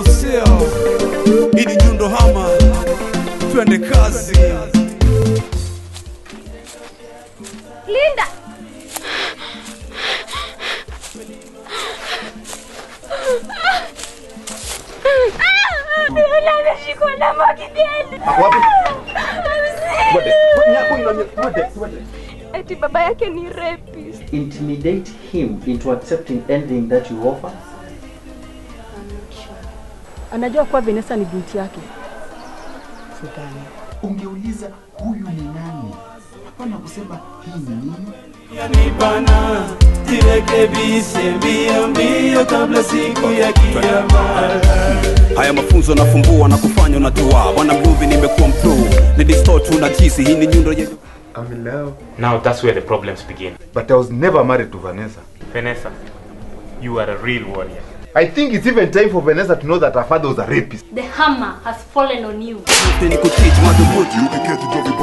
au sio? Hii ni Nyundo Hama, twende kazi. Linda! Lola ameshikwa na magideli. Ako wapi? Twende. Nyako ina twende, twende. Eti baba yake ni rapist. intimidate him into accepting anything that you offer? Anajua kuwa Vanessa ni binti yake. Sidhani. Ungeuliza huyu ni nani? Hapana kusema hii ni nini? Yanibana, jirekebishe mbio mbio kabla siku ya kiyama. Haya mafunzo nafumbua na kufanya unajua, bwana mluvi nimekuwa mpluu, ni distort una jisi, hii ni nyundo yenye I'm in love, Now that's where the problems begin. but I was never married to Vanessa. Vanessa, you are a real warrior. I think it's even time for Vanessa to know that her father was a rapist. The hammer has fallen on you. ni kuteach madhubuti You can catch a